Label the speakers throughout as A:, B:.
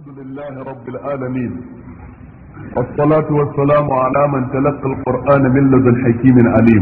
A: الحمد لله رب العالمين والصلاة والسلام على من تلقى القرآن من لدن حكيم عليم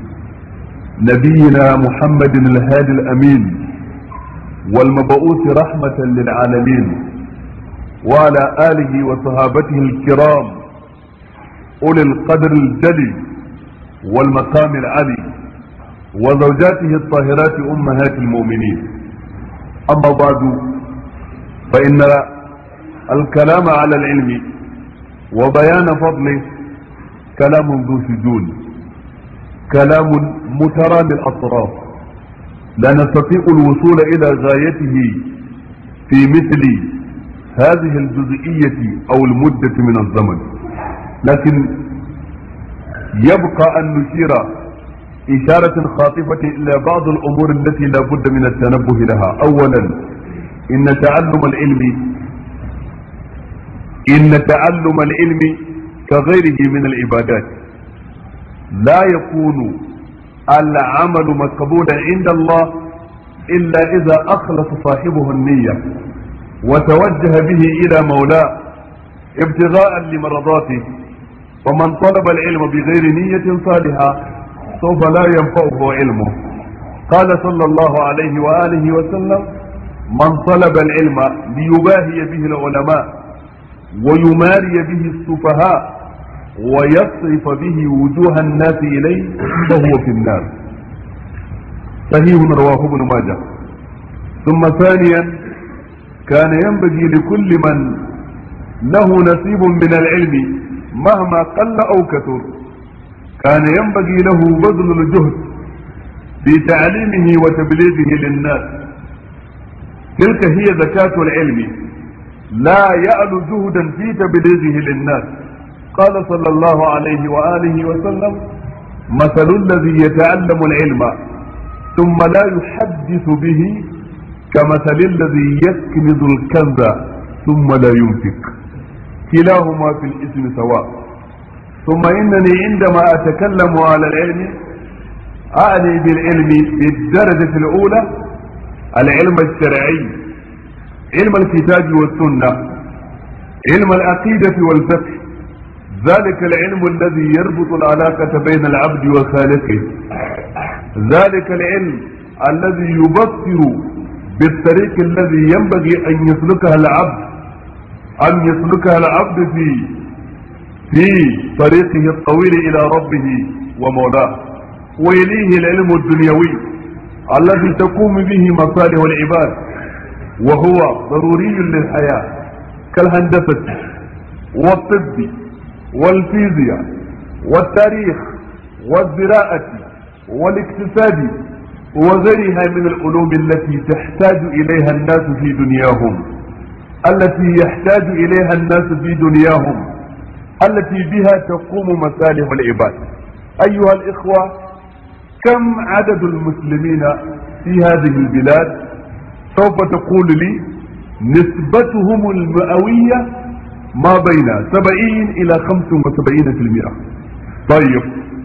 A: نبينا محمد الهادي الأمين والمبعوث رحمة للعالمين وعلى آله وصحابته الكرام أولي القدر الجلي والمقام العلي وزوجاته الطاهرات أمهات المؤمنين أما بعد فإن الكلام على العلم وبيان فضله كلام ذو سجون كلام مترام الأطراف لا نستطيع الوصول إلى غايته في مثل هذه الجزئية أو المدة من الزمن لكن يبقى أن نشير إشارة خاطفة إلى بعض الأمور التي لا بد من التنبه لها أولا إن تعلم العلم إن تعلم العلم كغيره من العبادات لا يكون العمل مقبولا عند الله إلا إذا أخلص صاحبه النية وتوجه به إلى مولاه ابتغاء لمرضاته ومن طلب العلم بغير نية صالحة سوف لا ينفعه علمه قال صلى الله عليه وآله وسلم من طلب العلم ليباهي به العلماء ويماري به السفهاء ويصرف به وجوه الناس إليه فهو في النار صحيح رواه ابن ماجه ثم ثانيا كان ينبغي لكل من له نصيب من العلم مهما قل أو كثر كان ينبغي له بذل الجهد في تعليمه وتبليغه للناس تلك هي زكاة العلم لا يأل جهدا في تبليغه للناس قال صلى الله عليه وآله وسلم مثل الذي يتعلم العلم ثم لا يحدث به كمثل الذي يكنز الكنز ثم لا ينفق كلاهما في الاسم سواء ثم إنني عندما أتكلم على العلم أعني بالعلم بالدرجة الأولى العلم الشرعي علم الكتاب والسنة علم العقيدة والفقه ذلك العلم الذي يربط العلاقة بين العبد وخالقه ذلك العلم الذي يبصر بالطريق الذي ينبغي أن يسلكها العبد أن يسلكها العبد في في طريقه الطويل إلى ربه ومولاه ويليه العلم الدنيوي الذي تقوم به مصالح العباد وهو ضروري للحياة كالهندسة والطب والفيزياء والتاريخ والزراعة والاقتصاد وغيرها من العلوم التي تحتاج إليها الناس في دنياهم التي يحتاج إليها الناس في دنياهم التي بها تقوم مصالح العباد أيها الإخوة كم عدد المسلمين في هذه البلاد سوف تقول لي نسبتهم المئوية ما بين سبعين إلى خمس وسبعين في المئة طيب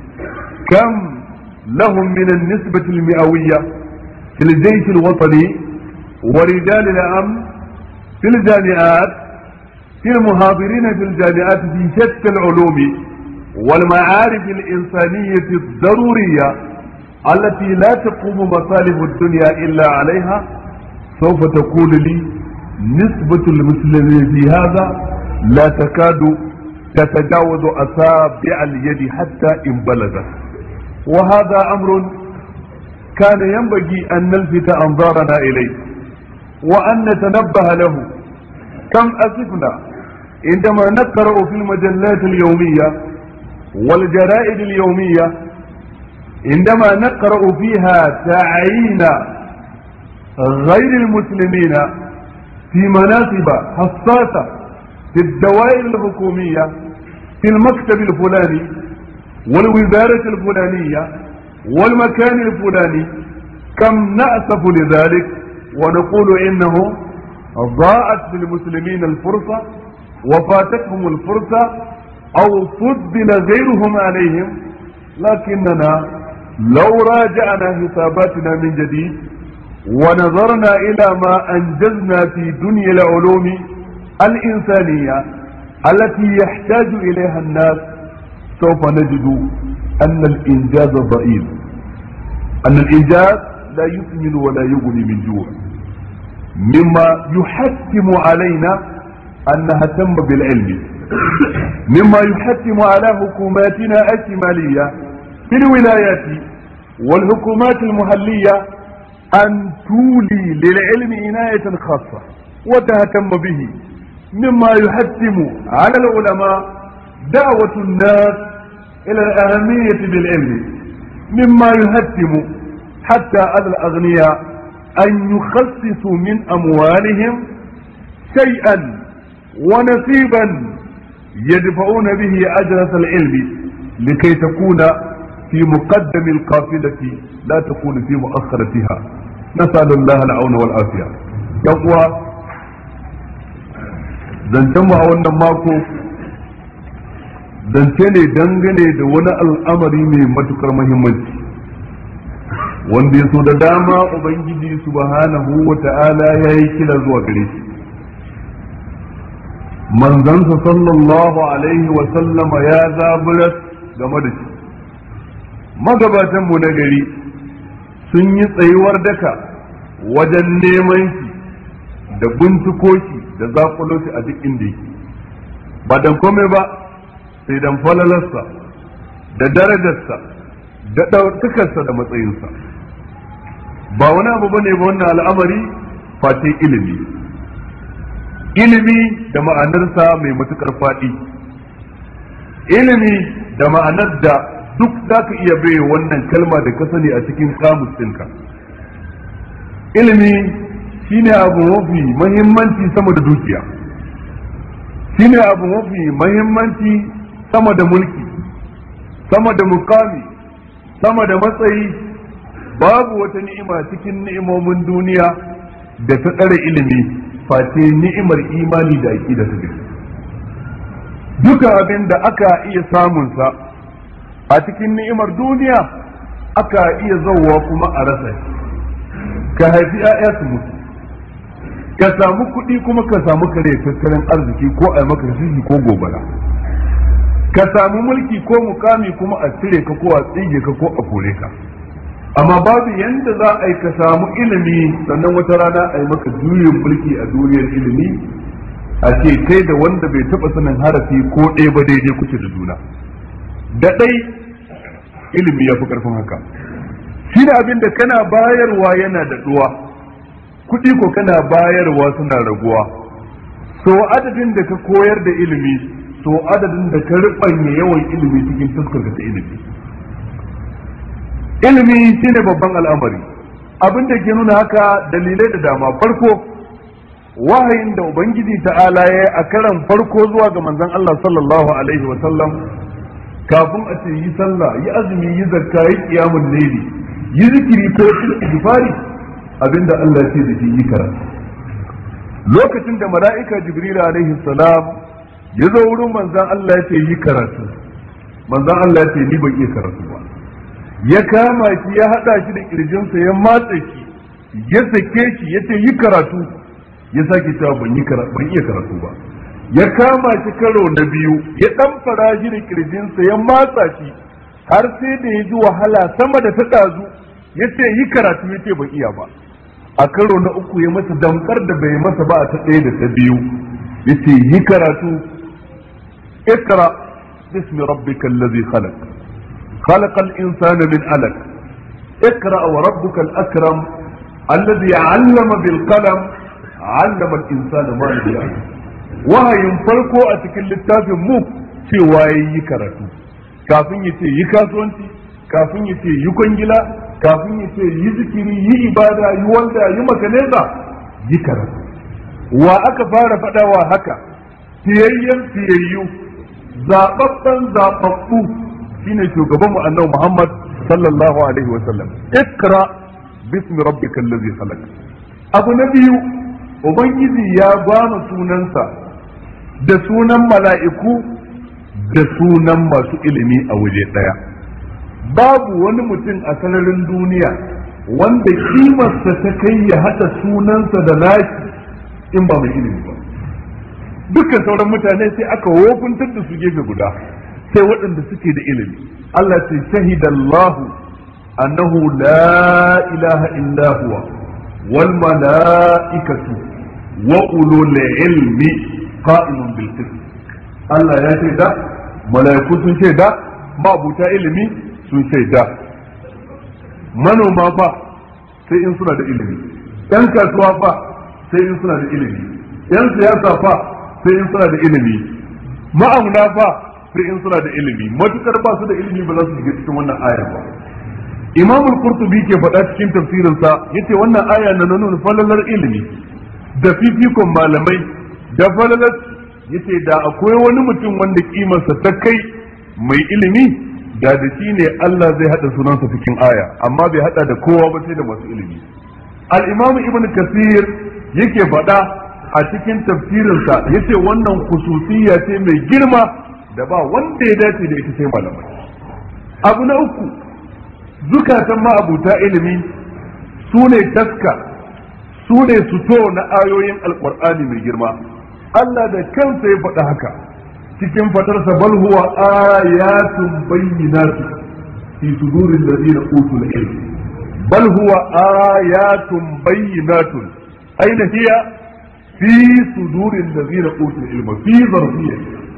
A: كم لهم من النسبة المئوية في الجيش الوطني ورجال الأمن في الجامعات في المحاضرين في الجامعات في شتى العلوم والمعارف الإنسانية الضرورية التي لا تقوم مصالح الدنيا إلا عليها سوف تقول لي نسبة المسلمين في هذا لا تكاد تتجاوز أصابع اليد حتى إن بلغت وهذا أمر كان ينبغي أن نلفت أنظارنا إليه وأن نتنبه له كم أسفنا عندما نقرأ في المجلات اليومية والجرائد اليومية عندما نقرأ فيها تعيين غير المسلمين في مناصب حساسة في الدوائر الحكومية في المكتب الفلاني والوزارة الفلانية والمكان الفلاني كم نأسف لذلك ونقول إنه ضاعت للمسلمين الفرصة وفاتتهم الفرصة أو فضل غيرهم عليهم لكننا لو راجعنا حساباتنا من جديد ونظرنا إلى ما أنجزنا في دنيا العلوم الإنسانية التي يحتاج إليها الناس سوف نجد أن الإنجاز ضئيل أن الإنجاز لا يثمن ولا يغني من جوع مما يحتم علينا أن نهتم بالعلم مما يحتم على حكوماتنا الشمالية في الولايات والحكومات المحلية أن تولي للعلم عناية خاصة وتهتم به مما يحتم على العلماء دعوة الناس إلى الأهمية بالعلم مما يهتم حتى على الأغنياء أن يخصصوا من أموالهم شيئا ونصيبا يدفعون به أجرة العلم لكي تكون في مقدم القافلة لا تكون في مؤخرتها نسأل الله العون والعافية يقوى zancenmu a wannan mako zance ne dangane da wani al'amari mai matukar mahimmanci wanda ya so da dama ubangiji subhanahu wa ta'ala ya yi kira zuwa gare shi manzansa sallallahu alaihi wa sallama ya zaburas game da shi magabatanmu na gari sun yi tsayuwar daka wajen neman shi da binciko shi da zakulo shi a duk inda yake ba dan komai ba sai dan falalarsa da darajarsa da ɗaukakarsa da matsayinsa ba wani abu bane ba wannan al'amari face ilimi ilimi da ma'anarsa mai matukar faɗi ilimi da ma'anar da duk za ka iya bai wannan kalma da ka sani a cikin kamus ɗinka ilimi shine abu mafi mahimmanci sama da dukiya shine abu mafi mahimmanci sama da mulki sama da mukami sama da matsayi babu wata ni'ima cikin ni'imomin duniya da ta tsare ilimi face ni'imar imani da aqida ta gaske duka abin da aka iya samunsa a cikin ni'imar duniya aka iya zauwa kuma a rasa ka haifi 'ya'ya su mutu ka samu kuɗi kuma ka samu kare tattalin arziki ko a maka shishi ko gobara ka samu mulki ko mukami kuma a cire ka ko a tsige ka ko a kore ka amma babu yanda za a yi ka samu ilimi sannan wata rana a yi maka juyin mulki a duniyar ilimi a ce kai da wanda bai taɓa sanin harafi ko ɗaya ba daidai kuke da juna da ɗai ilimi ya fi ƙarfin haka shi da abin da kana bayarwa yana da ɗuwa kuɗi ko kana bayarwa suna raguwa so adadin da ka koyar da ilimi so adadin da ka riɓanya yawan ilimi cikin fuskar ta ilimi ilimi shine babban al'amari abin da ke nuna haka dalilai da dama farko wahayin da ubangiji ta'ala ya a karan farko zuwa ga manzon Allah sallallahu alaihi wa sallam kafin a ce yi sallah yi azumi yi zakka yi qiyamul layli yi zikiri ko istighfari abinda Allah ce da shi yi karatu lokacin da mala'ika jibril alaihi salam ya zo wurin manzon Allah ya ce yi karatu manzon Allah ya ce ni ban iya karatu ba ya kama shi ya hada shi da kirjinsa ya matsa shi ya sake shi ya ce yi karatu ya sake cewa ban yi ban iya karatu ba ya kama shi karo na biyu ya dan fara shi da kirjinsa ya matsa shi har sai da ya ji wahala sama da ta dazu ya ce yi karatu ya ce ban iya ba a karo na uku ya masa damkar da bai masa ba a ta ɗaya da ta biyu ya ce yi karatu ikra bismi rabbika allazi khalaq خلق الإنسان من علق اقرأ وربك الأكرم الذي علم بالقلم علم الإنسان ما لم يعلم wahayin farko a cikin littafin mu cewa ya yi karatu kafin ya ce yi kasuwanci kafin ya ce yi kwangila kafin ya ce yi zikiri yi ibada yi wanda yi makaneza yi karatu wa aka fara faɗawa haka fiyayyen fiyayyu zaɓaɓɓen zaɓaɓɓu shine shugaban mu annabi Muhammad sallallahu alaihi wa sallam ikra bismi rabbikal ladzi khalaq abu na biyu ubangiji ya gwama sunansa da sunan mala'iku da sunan masu ilimi a waje daya babu wani mutum a sanarin duniya wanda kimarsa ta kai ya hada sunansa da nashi in ba mai ilimi ba dukkan sauran mutane sai aka wofuntar da su gefe guda sai waɗanda suke da ilimi Allah ce shahidallahu annahu la ilaha illa huwa wal mala'ikatu wa ulul ilmi qa'imun bil qist Allah ya shaida mala'iku sun shaida mabuta ilimi sun shaida manoma fa sai in suna da ilimi yan kasuwa fa sai in suna da ilimi yan siyasa fa sai in suna da ilimi ma'amuna fa sai in suna da ilimi matukar ba su da ilimi ba za su shiga cikin wannan aya ba imam al-qurtubi ke faɗa cikin tafsirinsa yace wannan aya na nuna falalar ilimi da fifikon malamai da falalar yace da akwai wani mutum wanda kimarsa ta kai mai ilimi da da shi ne Allah zai hada sunansa cikin aya amma bai hada da kowa ba sai da masu ilimi al-imam ibn kasir yake faɗa a cikin tafsirinsa yace wannan khususiyya ce mai girma da ba wanda ya dace da ita sai malamai abu na uku zukatan ma'abuta ilimi su ne taska su ne suto na ayoyin alkur'ani mai girma Allah da kansa ya faɗa haka cikin fatarsa bal huwa ayatun bayyinatu fi sudurin ladina utul ilm bal huwa ayatun bayyinatun aina hiya fi sudurin ladina utul ilma fi zarfiyya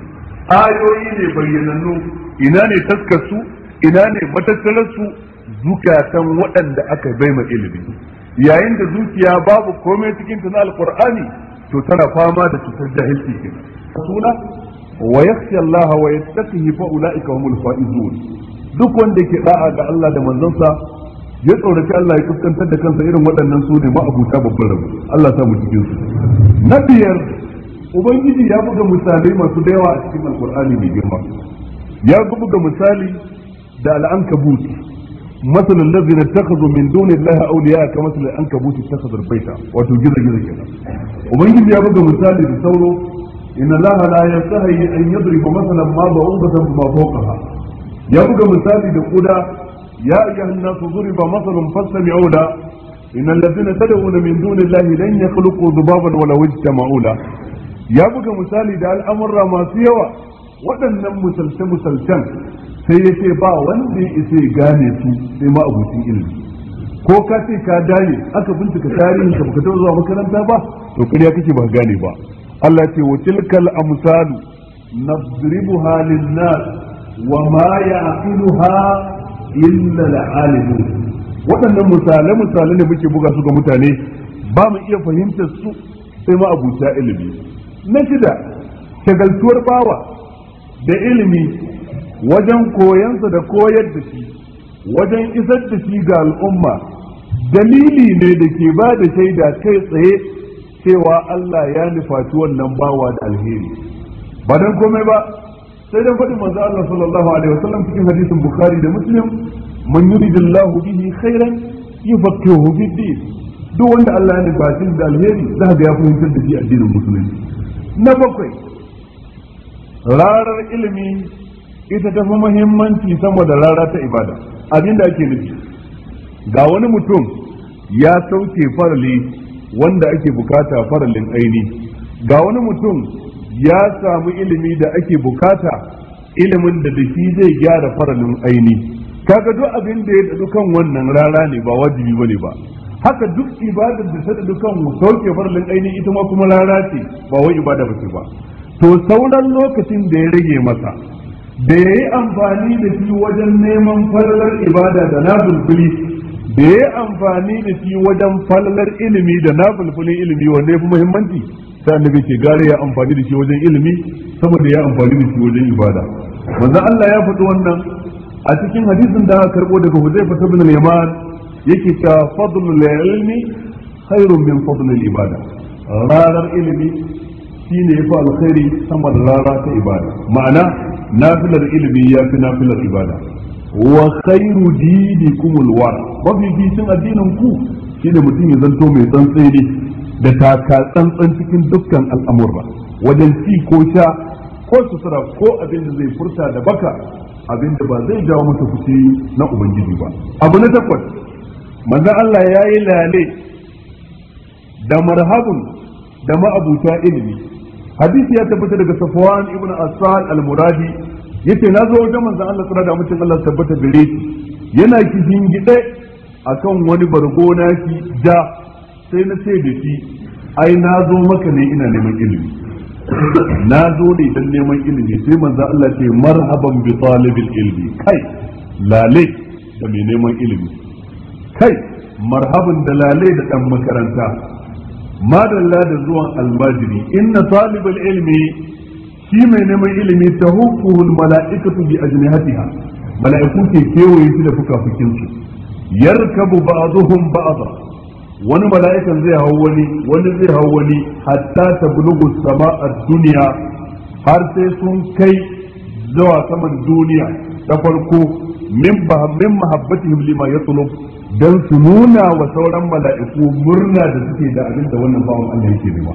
A: ayoyi ne bayyanannu ina ne taskarsu ina ne matattararsu zukatan waɗanda aka bai ma ilimi yayin da zuciya babu komai cikin ta na alqur'ani to tana fama da cutar jahilci kenan suna wa yakhsha Allah wa yattaqihi fa ulaika humul faizun duk wanda ke da'a ga Allah da manzonsa ya tsoraci Allah ya fuskantar da kansa irin waɗannan su ne ma'abuta babban rabu Allah sa mu cikin su na biyar ubangiji ya buga misalai masu da yawa a cikin alqur'ani mai girma ya buga misali da al'ankabut مثل الذين اتخذوا من دون الله اولياء كمثل العنكبوت اتخذ البيت wato gizo gizo kenan ubangiji ya buga misali da sauro inna allaha la yastahi an yadriba masalan ma ba'udatan ma fawqaha ya buga misali da kuda ya ayyuhan nasu duriba masalun fastami'u la innal ladhina tad'una min duni allahi lan yakhluqu dhubaban wala wajtama'u la ya buga misali da al'amurra masu yawa waɗannan misalce misalcen sai ya ce ba wanda ya isa ya gane su sai ma abucin ilimi ko ka ce ka gane aka bincika tarihin ka baka taɓa zuwa makaranta ba to kariya kake ba gane ba Allah ce wa tilkal amsalu nadribuha lin-nas wa ma ya'qiluha illa al-alimun waɗannan misalai misalai ne muke buga su ga mutane ba mu iya fahimtar su sai ma abuta ilimi na shida shagaltuwar bawa da ilimi wajen koyansa da koyar da shi wajen isar da shi ga al'umma dalili ne da ke ba da shaida kai tsaye cewa Allah ya nufaci wannan bawa da alheri ba dan komai ba sai dan faɗin manzo Allah sallallahu alaihi wasallam cikin hadisin Bukhari da Muslim man yuridillahu bihi khairan yufaqihuhu fid din duk wanda Allah ya nufaci da alheri za ga ya fahimtar da shi addinin musulunci na bakwai rarar ilimi ita ta fi muhimmanci sama da rara ta ibada abin da ake nufi ga wani mutum ya sauke farali wanda ake bukata faralin aini ga wani mutum ya samu ilimi da ake bukata ilimin da da shi zai gyara faralin aini kaga duk abin da ya dadu kan wannan rara ne ba wajibi bane ba haka duk ibadar da ta dadu kan sauke faralin aini ita ma kuma rara ce ba wai ibada ba ce ba to sauran lokacin da ya rage masa da ya yi amfani da shi wajen neman falalar ibada da na bulbuli da ya yi amfani da shi wajen falalar ilimi da na bulbulin ilimi wanda ya fi muhimmanci sai annabi ke gare ya amfani da shi wajen ilimi saboda ya amfani da shi wajen ibada manzo Allah ya faɗi wannan a cikin hadisin da aka karbo daga Hudayfa ibn al-Yaman yake ta fadlul ilmi khairun min fadlil ibada rarar ilimi shine yafi alkhairi sama da rara ta ibada ma'ana nafilar ilimi ya fi nafilar ibada wa khairu dinikum alwar mafi fitin addinin ku shine mutum ya zanto mai tsantseni da taka tsantsan cikin dukkan al'amurra wajen ci ko sha ko sutura ko abin da zai furta da baka abin da ba zai jawo masa fushi na ubangiji ba abu na takwas manzon Allah ya yi lale da marhabun da ma'abuta ilimi hadisi ya tabbata daga Safwan ibn Asad al-Muradi yace na zo wajen manzon Allah tsara da mutum Allah tabbata gare shi yana kishin gide akan wani bargo naki ja sai na ce da shi ai na zo maka ne ina neman ilimi na zo ne dan neman ilimi sai manzon Allah ce marhaban bi talibil ilmi kai lale da mai neman ilimi kai marhaban da lale da dan makaranta madalla da zuwan almajiri inna talibul ilmi shi mai neman ilimi ta hukuhul mala'ikatu bi ajnihatiha mala'iku ke kewaye shi da fukafukin su yarkabu ba'dhum ba'dha wani mala'ikan zai hau wani wani zai hau wani hatta tablughu sama'a dunya har sai sun kai zuwa saman duniya ta farko min min mahabbatihim lima yatlub dan su nuna wa sauran mala'iku murna da suke da abin da wannan bawan Allah yake nema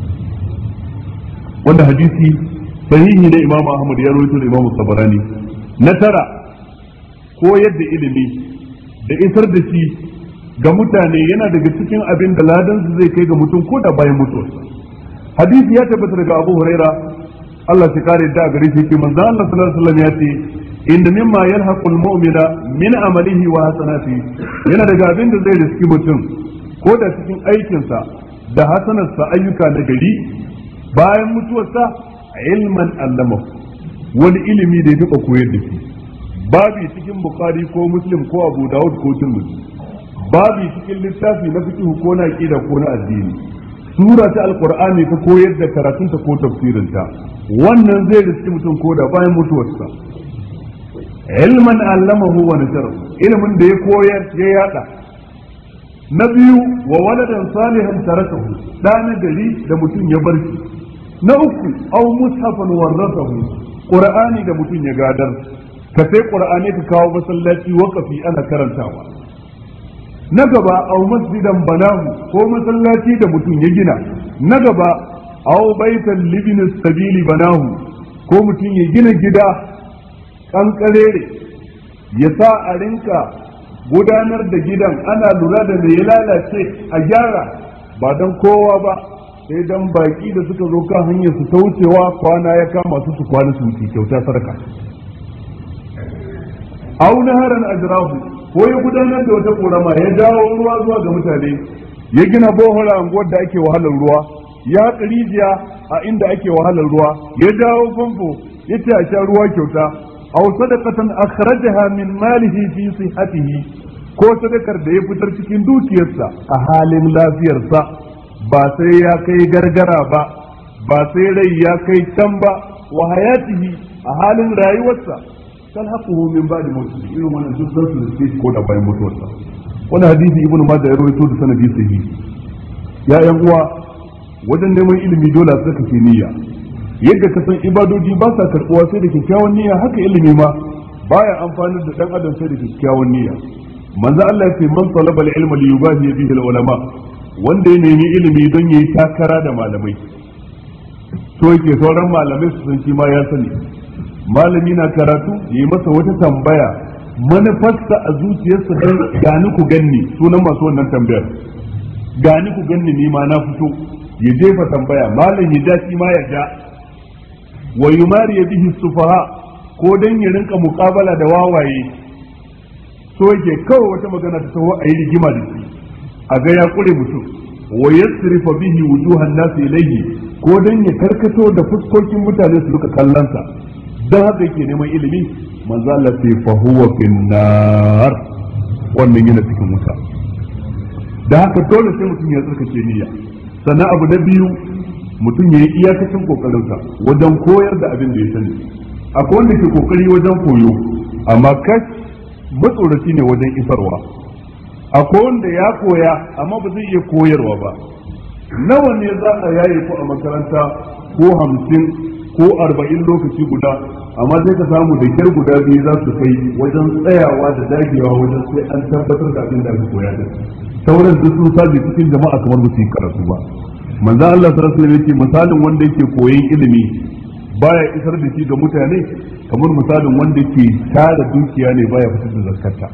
A: wanda hadisi sahihi ne Imam Ahmad ya rawaito da Imam Tabarani na tara koyar da ilimi da isar da shi ga mutane yana daga cikin abin da ladan su zai kai ga mutum ko da bayan mutuwarsa hadisi ya tabbata daga Abu Huraira Allah ya kare da gare shi ke manzo Allah sallallahu alaihi wasallam ya ce inda mimma yalhaqul mu'mina min amalihi wa hasanati yana daga abin da zai riski mutum ko da cikin aikinsa da hasanarsa ayyuka na gari bayan mutuwarsa ilman allama wani ilimi da ya taɓa koyar da shi babi cikin bukhari ko muslim ko abu dawud ko tirmidhi babi cikin littafi na fiqh ko na aqida ko na addini sura ta alqur'ani ta koyar da karatunta ko tafsirinta wannan zai riski mutum ko da bayan mutuwarsa ilman allamahu wa nasharahu ilmin da ya koyar ya yada na biyu wa waladan salihan tarakahu da na gari da mutum ya bar shi na uku aw mushafan warasahu qur'ani da mutum ya gadar ka sai qur'ani ka kawo masallaci waqafi ana karantawa na gaba aw masjidan banahu ko masallaci da mutum ya gina na gaba aw baitan libin sabili banahu ko mutum ya gina gida kankarere ya sa a rinka gudanar da gidan ana lura da mai ya lalace a gyara ba don kowa ba sai don baki da suka zo kan hanyar su ta wucewa kwana ya kama su su kwana su wuce kyauta sadaka auna haran ajrahu ko ya gudanar da wata korama ya jawo ruwa zuwa ga mutane ya gina bohora anguwar da ake wahalar ruwa ya haƙa rijiya a inda ake wahalar ruwa ya jawo famfo ya ce a sha ruwa kyauta aw sadaqatan akhrajaha min malihi fi sihhatihi ko sadakar da ya fitar cikin dukiyarsa a halin lafiyarsa ba sai ya kai gargara ba ba sai rai ya kai can ba wa hayatihi a halin rayuwarsa talhaquhu min ba'di mawtihi irin wannan duk zan su riske ko da bayan mutuwarsa wannan hadisi ibnu majah ya rawaito da sanadi sahihi ya yan uwa wajen neman ilimi dole a saka niyya yadda ka san ibadoji ba sa karbuwa sai da kyakkyawan niyya haka ilimi ma baya amfani da dan adam sai da kyakkyawan niyya manzo Allah ya ce man talaba al-ilma li yubahi bihi al-ulama wanda ya nemi ilimi don yayi takara da malamai so yake sauran malamai su san shi ma ya sani malami na karatu yayi masa wata tambaya manufarsa a zuciyarsa dan gani ku ganni sunan masu wannan tambayar gani ku ganni ni ma na fito ya jefa tambaya malam ya ja shi ma ya ja wa yumari bihi sufaha ko dan ya rinka muqabala da wawaye so yake kawai wata magana ta taho a yi rigima da shi a ga ya kure mutum wa yasrifa bihi wujuhan nas ilayhi ko dan ya karkato da fuskokin mutane su duka kallansa dan haka yake neman ilimi manzo Allah sai fa huwa finnar wannan yana cikin wuta da haka dole sai mutum ya tsarkake niyya sannan abu na biyu mutum ya yi iyakacin kokarinsa wajen koyar da abin da ya sani akwai wanda ke kokari wajen koyo amma kash matsoraci ne wajen isarwa akwai wanda ya koya amma ba zai iya koyarwa ba nawa ne za a yaye ku a makaranta ko hamsin ko arba'in lokaci guda amma sai ka samu da kyar guda biyu za su kai wajen tsayawa da dagewa wajen sai an tabbatar da abin da aka koya da sauran duk sun saje cikin jama'a kamar ba su yi karatu ba manzo Allah sallallahu alaihi wasallam misalin wanda yake koyon ilimi baya isar da shi ga mutane kamar misalin wanda yake tara dukiya ne baya fitar da zakarta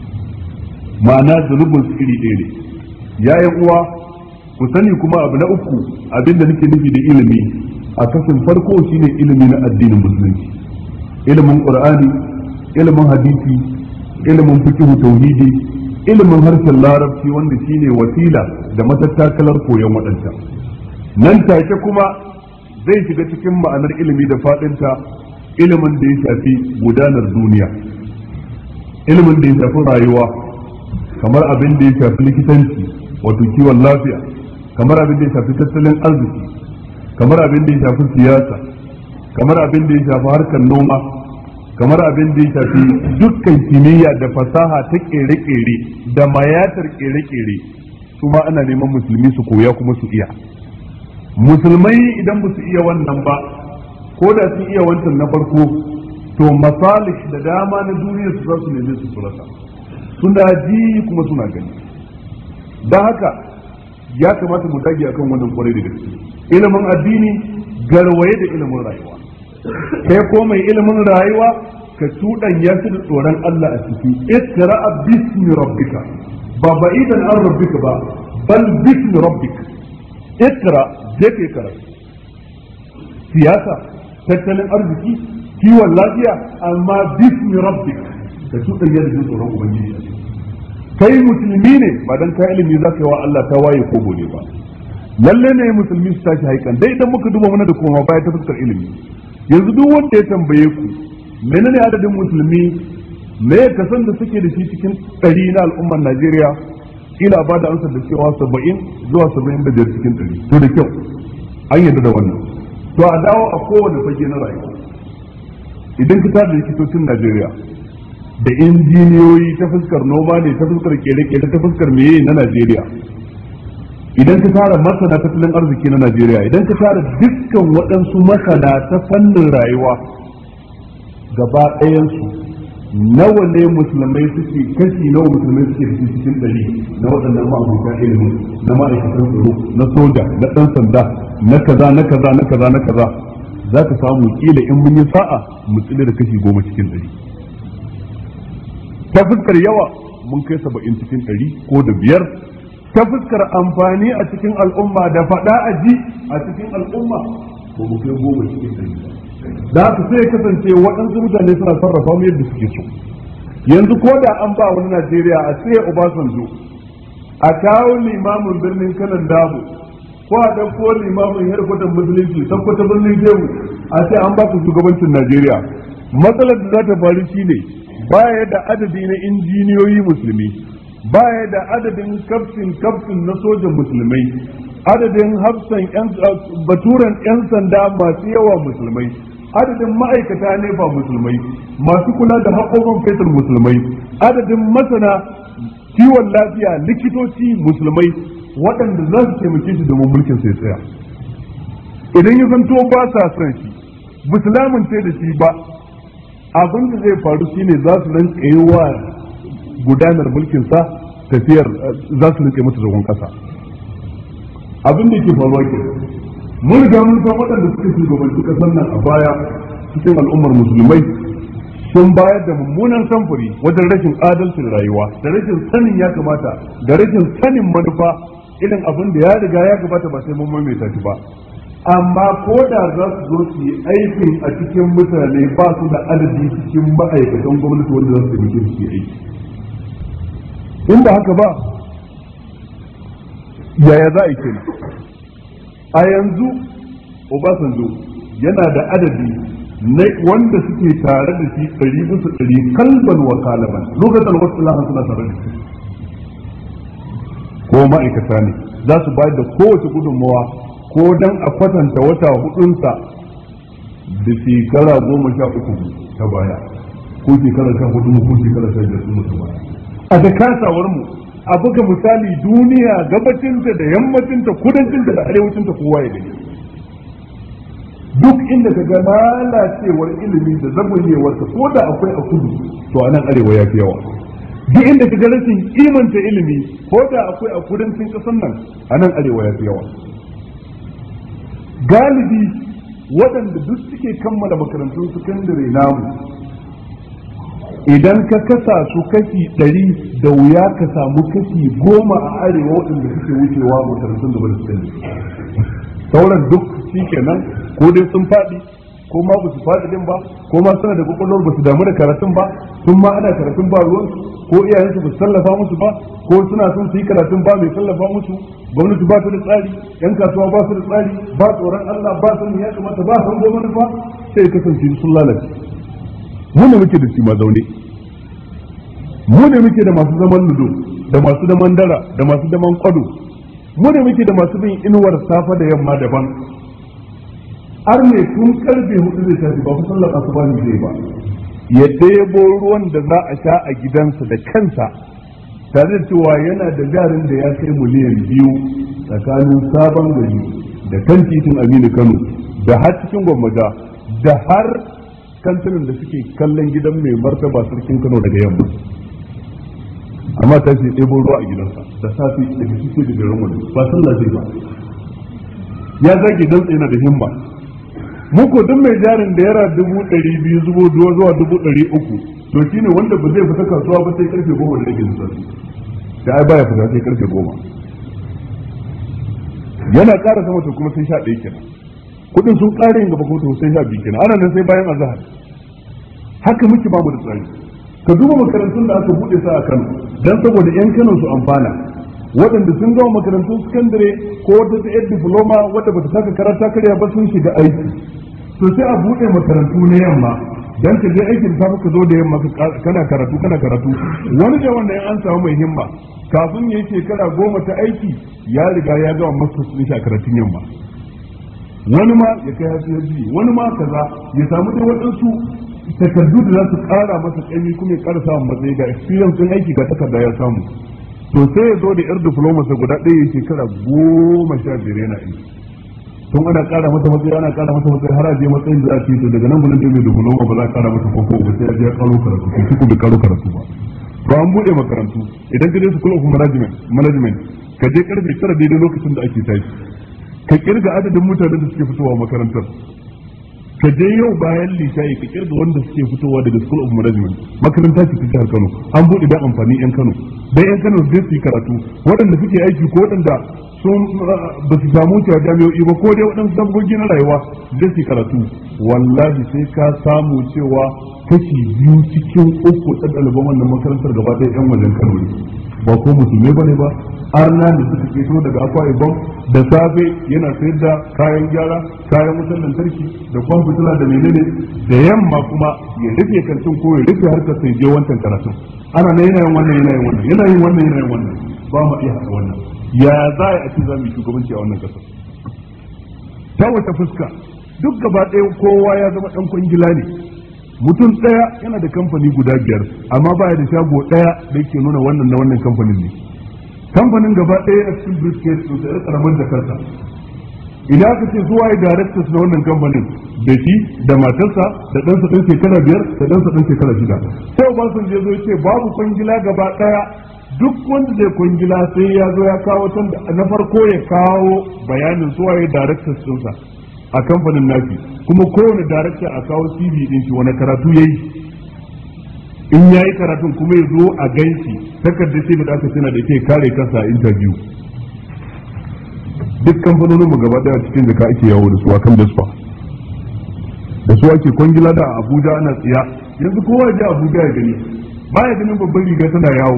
A: ma'ana zunubin su iri ɗaya ne yayan uwa ku sani kuma abu na uku abinda nake nufi da ilimi a kashin farko shine ilimi na addinin musulunci ilimin qur'ani ilimin hadisi ilimin fiqh tauhidi ilimin harshen larabci wanda shine wasila da matattakalar koyon waɗanta nan take kuma zai shiga cikin ma'anar ilimi da faɗinta ilimin da ya shafi gudanar duniya ilimin da ya shafi rayuwa kamar abin da ya shafi likitanci wato kiwon lafiya kamar abin da ya shafi tattalin arziki kamar abin da ya shafi siyasa kamar abin da ya shafi harkar noma kamar abin da ya shafi dukkan kimiyya da fasaha ta kere-kere da mayatar kere-kere su ma ana neman musulmi su koya kuma su iya musulmai idan ba su iya wannan ba ko da sun iya wancan na farko to masalih da dama na duniya su za su neme su surata suna ji kuma suna gani don haka ya kamata mu dage akan wannan kwarai da gaske ilimin addini garwaye da ilimin rayuwa kai ko mai ilimin rayuwa ka tudan ya fi da tsoron Allah a ciki ikra bismi rabbika ba ba'idan an rabbika ba bal bismi rabbika ikra je kai karatu siyasa tattalin arziki kiwon lafiya amma bismi rabbik ka tudan ya da tsoron ubangiji kai musulmi ne ba dan ka ilimi za ka yi wa Allah ta waye ko gode ba lalle ne musulmi su tashi haikan dai idan muka duba mana da koma baya ta fuskar ilimi yanzu duk wanda ya tambaye ku menene adadin musulmi me ya kasan da suke da shi cikin ɗari na al'ummar Najeriya kila ba da amsar da cewa saba'in zuwa saba'in da biyar cikin ɗari to da kyau an yarda da wannan to a dawo a kowane fage na rayuwa idan ka tada likitocin Najeriya da injiniyoyi ta fuskar noma ne ta fuskar kere-kere ta fuskar meye na Najeriya idan ka tara masana tattalin arziki na Najeriya idan ka tara dukkan waɗansu masana ta fannin rayuwa gaba ɗayansu nawa ne musulmai suke kashi nawa musulmai suke da cikin ɗari na waɗannan ma'abuta ilimin na ma'aikatan tsaro na soja na ɗan sanda na kaza na kaza na kaza na kaza za ka samu kila in mun yi sa'a mu tsile da kashi goma cikin ɗari ta fuskar yawa mun kai saba'in cikin ɗari ko da biyar ta fuskar amfani a cikin al'umma da faɗa a ji a cikin al'umma ko mu kai goma cikin ɗari da haka sai ya kasance waɗansu mutane suna sarrafa mu yadda suke so yanzu ko da an ba wani Najeriya a tsaye Obasanjo a kawo limamin birnin kanan dabo ko a ɗauko limamin yarkwatan musulunci tabbata birnin jehu a ce an ba ku shugabancin Najeriya matsalar da za ta faru shine baya da adadi na injiniyoyi musulmi baya da adadin kaftin kaftin na sojan musulmai adadin hafsan baturen 'yan sanda masu yawa musulmai adadin ma'aikata ne ba musulmai masu kula da haƙoƙon fetur musulmai adadin masana kiwon lafiya likitoci musulmai waɗanda za su taimake shi domin mulkin sai tsaya idan ya zanto ba sa son shi musulmin ce da shi ba abin da zai faru shine za su rinka yi wa gudanar mulkinsa tafiyar za su rinka masa zagon ƙasa abin da yake faruwa ke mun riga mun san waɗanda suka shugabanci ƙasar nan a baya cikin al'ummar musulmai sun bayar da mummunan samfuri wajen rashin adalcin rayuwa da rashin sanin ya kamata da rashin sanin manufa irin abin da ya riga ya gabata ba sai mun maimaita shi ba amma ko da za su zo su yi aikin a cikin mutane ba su da adadi cikin ma'aikatan gwamnati wanda za su yi su yi aiki in ba haka ba yaya za a yi kenan a yanzu obasanjo yana da adadi na wanda suke tare da shi ɗari bisa ɗari kalban wa kalaban lokacin wasu lahan suna tare da shi ko ma'aikata ne za su bayar da kowace gudunmawa ko dan a kwatanta wata hudunsa da shekara goma sha uku ta baya ko shekara sha hudu ko shekara sha biyar sun ta baya a da kasawar mu a buga misali duniya gabacinta da yammacinta kudancinta da arewacinta kowa ya gani duk inda ka ga lalacewar ilimi da zagonyewarsa ko da akwai a kudu to a nan arewa ya fi yawa duk inda ka ga rashin kimanta ilimi ko da akwai a kudancin ƙasar nan a nan arewa ya fi yawa galibi waɗanda duk suke kammala makarantun sakandare namu idan ka kasa su kashi ɗari da wuya ka samu kashi goma a arewa waɗanda suke wucewa makarantun da bada sakandare sauran duk shi kenan ko dai sun faɗi ko ma ba su faɗi din ba ko ma suna da kwakwalwar ba su damu da karatun ba sun ma ana karatun ba ruwan ko iyayensu ba su tallafa musu ba ko suna son su yi karatun ba mai tallafa musu gwamnati ba su da tsari yan kasuwa ba su da tsari ba tsoron Allah ba san ya kamata ba san gwamnati ba sai kasance sun lalace mu ne muke da shi ma zaune mu ne muke da masu zaman ludo da masu zaman dara da masu zaman kwado mu ne muke da masu bin inuwar safa da yamma daban har ne tun karfe hudu zai tafi ba ku sallar asuba ne zai ba ya ɗebo ruwan da za a sha a gidansa da kansa tare da cewa yana da jarin da ya kai miliyan biyu tsakanin sabon gari da kan titin aminu kano da har cikin gwamnati da har kantunan da suke kallon gidan mai martaba sarkin kano daga yamma amma ta ce ɗebo ruwa a gidansa da safe daga cikin da garin wani ba sallah zai ba ya zage dan yana da himma muku duk mai jarin da yara dubu ɗari biyu zubo zuwa dubu ɗari uku to shine wanda ba zai fita kasuwa ba sai karfe goma da rage zuwa da ai baya fita sai karfe goma yana ƙara sama to kuma sai sha ɗaya kenan kuɗin sun ƙara yin gaba ko sai sha biyu kenan ana nan sai bayan azahar haka muke ba mu da tsari ka duba makarantun da aka buɗe sa a Kano dan saboda yan Kano su amfana waɗanda sun gama makarantun sakandare ko wata ta yar diploma wadda bata saka karanta karya ba sun shiga aiki to sai a buɗe makarantu na yamma dan ka je aikin safe ka zo da yamma kana karatu kana karatu wani da wanda an samu mai himma kafin ya yi shekara goma ta aiki ya riga ya gama masters ɗin shi a karatun yamma wani ma ya kai hasu wani ma kaza ya samu dai waɗansu takardu da za su ƙara masa ƙaimi kuma ya ƙara samun matsayi ga experience ɗin aiki ga takarda ya samu to sai ya zo da yar diploma sa guda ɗaya shekara goma sha biyar yana aiki tun ana ƙara mata matsayi ana ƙara mata matsayi har a je matsayin da za a ce to daga nan gudun da mai diploma ba za a ƙara mata koko ba sai ya je ya ƙaro karatu ko shi ko bai ƙaro karatu ba to an buɗe makarantu idan ka je school of management management ka je karfe tara daidai lokacin da ake tashi ka kirga adadin mutanen da suke fitowa makarantar ka je yau bayan lishayi ka kirga wanda suke fitowa daga school of management makaranta ce ta jihar Kano an buɗe dan amfani yan Kano dan yan Kano zai su yi karatu waɗanda suke aiki ko waɗanda sun ba su samu cewa jami'o'i ba ko dai waɗansu dabbobi na rayuwa zai su yi karatu wallahi sai ka samu cewa kashi biyu cikin uku ɗan ɗaliban wannan makarantar gaba ɗaya yan wajen Kano ne ba ko musulmai bane ba arna da suka keto daga akwa ibom da safe yana sayar da kayan gyara kayan wutar lantarki da kwan fitila da menene da yamma kuma ya rufe kantin ko ya rufe harkar sai je wancan karatun ana na yana yin wannan yana yin wannan yana yin wannan yana yin wannan ba mu iya haɗa wannan ya za a ci za mu yi shugabanci a wannan ƙasar ta wata fuska duk gaba ɗaya kowa ya zama ɗan kwangila ne mutum ɗaya yana da kamfani guda biyar amma baya da shago ɗaya da yake nuna wannan na wannan kamfanin ne kamfanin gaba ɗaya a cikin briefcase sun sayar karamar da karsa idan aka ce su waye directors na wannan kamfanin da shi da matarsa da ɗansa ɗan shekara biyar da ɗansa ɗan shekara shida sai ba sun je zo ce babu kwangila gaba ɗaya duk wanda zai kwangila sai ya zo ya kawo can na farko ya kawo bayanin su waye directors ɗinsa a kamfanin nafi kuma kowane darakta a kawo CV din shi wani karatu yayi in yayi karatun kuma ya zo a ganshi takardar ce da aka tana da ke kare kansa a interview duk kamfanonin mu gaba daya cikin jaka ake yawo da su a kan dasfa da su ake kwangila da Abuja ana tsiya yanzu kowa ya je Abuja ya gani baya ganin babban riga tana yawo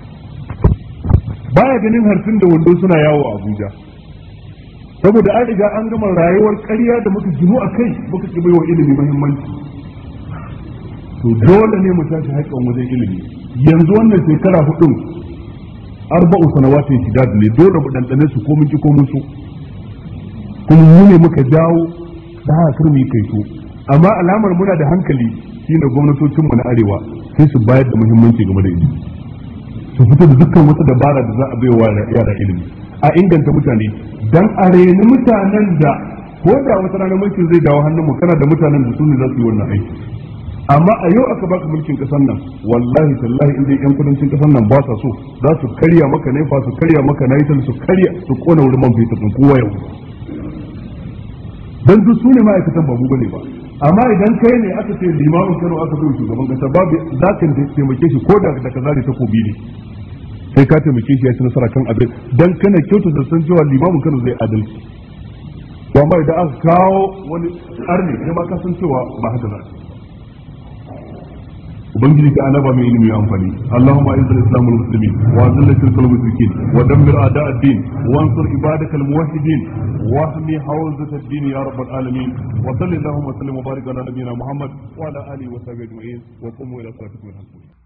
A: baya ganin harfin da wando suna yawo a Abuja saboda an riga an gama rayuwar ƙarya da muka ginu a kai muka ki baiwa ilimi muhimmanci to dole ne mu tashi haƙƙin wajen ilimi yanzu wannan shekara hudun arba'u sanawatin shidad ne dole mu dandane su ko mun ki ko mun so kuma mu ne muka dawo da haka kar mu yi kai so amma alamar muna da hankali shine gwamnatocin mu na arewa sai su bayar da muhimmanci game da ilimi su fito da dukkan wata dabara da za a baiwa yara ilimi a inganta mutane dan a reni mutanen da ko da wata rana mulkin zai dawo hannun mu kana da mutanen da su ne za su yi wannan aiki amma a yau aka baka mulkin kasar nan wallahi tallahi inda yan kudancin kasar nan ba sa so za su karya maka ne fa su karya maka na ita su karya su kona wurin man fetur din kowa yau dan duk su ne ma'aikatan babu bane ba amma idan kai ne aka ce limamin Kano aka bai shugaban kasa babu za ka taimake shi ko da da kaza ta kobi ne sai ka taimake shi ya ci nasara kan abin dan kana kyautu da san cewa limamin Kano zai adalci to amma idan aka kawo wani arni kai ma ka san cewa ba haka za ubangiji ka anaba mai ilimi amfani allahumma izz al-islam wal muslimin wa azil shirka wal mushrikin wa dammir a'da ad-din wa ansur ibadaka al-muwahhidin wa ahmi hawzat ad-din ya rabbal alamin wa sallallahu wa sallim wa barik ala nabiyyina muhammad wa ala alihi wa sahbihi ajma'in wa qumu ila salatikum